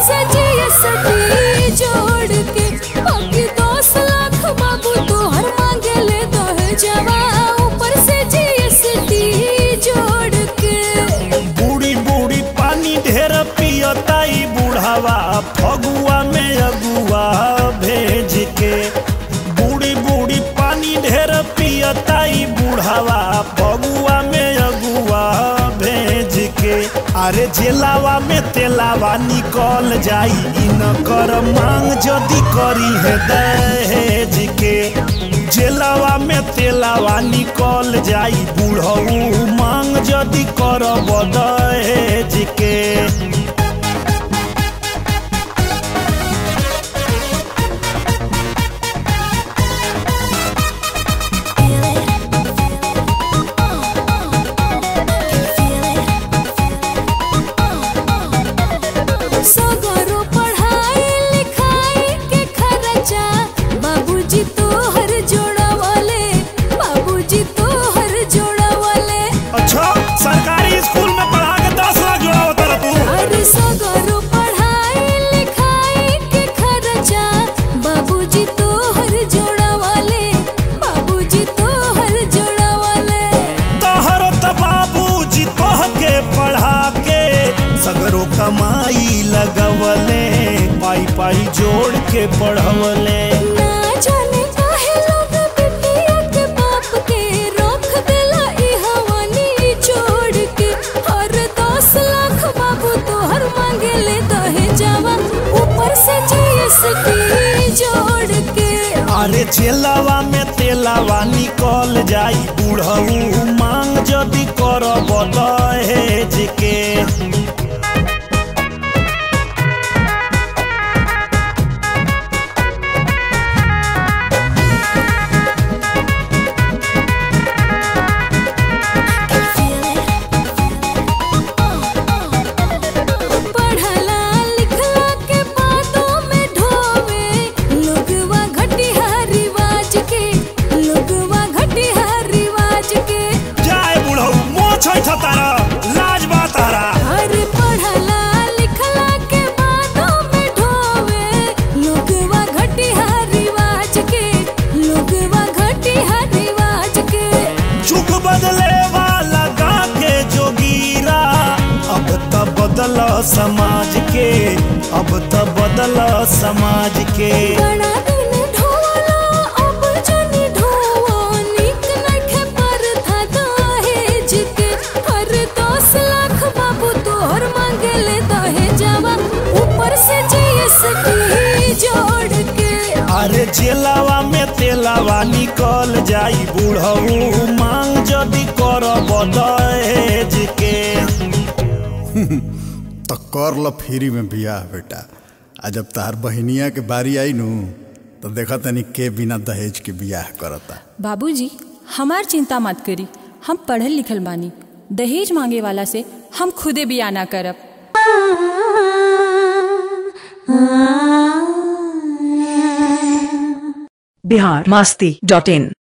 से जीएसटी जोड़ के बाकी दस लाख बाबू तोहर मांगे ले दहेजवा ऊपर से जीएसटी जोड़ के बूढ़ी बूढ़ी पानी ढेर पियताई बुढ़ावा फगुआ में अगुआ भेज के बूढ़ी बूढ़ी पानी ढेर पियताई बुढ़ावा फगुआ में अगुआ भेज के अरे जेलावा में तेलावा निकल जाई इ न कर मांग जदी करी है दहेज के जेलावा में तेलावा निकल जाई बुढ़ऊ मांग जदी करब दहेज के सगरो पढ़ाई लिखाई के खर्चा बाबूजी तोहर जोड़वले बाबूजी तोहर जोड़वले अच्छा सरकारी स्कूल में पढ़ा के दस लाख जोड़ा होता रहा तू अरे सगरो पढ़ाई लिखाई के खर्चा बाबूजी तोहर जोड़वले बाबूजी तोहर जोड़वले तोहर त बाबूजी तोह के पढ़ा के सगरो कमाई लगवले पाई पाई जोड़ के पढ़वले ना जाने काहे लोग बिटिया के बाप के रोक देला ई हवानी छोड़ के और दस लाख बाबू तोहर मांगे ले दहेजवा ऊपर से जीएसटी जोड़ के अरे चेलावा में तेलावा निकल जाई बुढ़ऊ मांग जदी करब दहेज के पढ़ला लिखला के बातों में ढोवे लोगवा घटिया रिवाज के लोगवा घटिया रिवाज के जाए बुढ़ऊ मोछ तारा लाज बा तारा अरे पढ़ला लिखला के बातों में ढोवे लोगवा घटिया रिवाज के लोगवा घटिया रिवाज के चुक बदले वाला गा के जोगीरा अब त बदल समाज के अब त बदल समाज के बड़ा दिन ढोवला अब जनी ढोवो निक नखे पर था दहेज के हर दस लाख बाबू तोहर मांगे ले दहेजवा ऊपर से जीएसटी जोड़ के अरे जेलावा में तेलावा निकल जाई बुढ़ऊ मांग जदी करब दहेज के तो कर ल फ्री में बियाह बेटा आ जब तहार बहिनिया के बारी आई नु तो देखा तनी के बिना दहेज के बियाह करता बाबूजी हमार चिंता मत करी हम पढ़ल लिखल बानी दहेज मांगे वाला से हम खुदे बिया ना करब बिहार मस्ती डॉट इन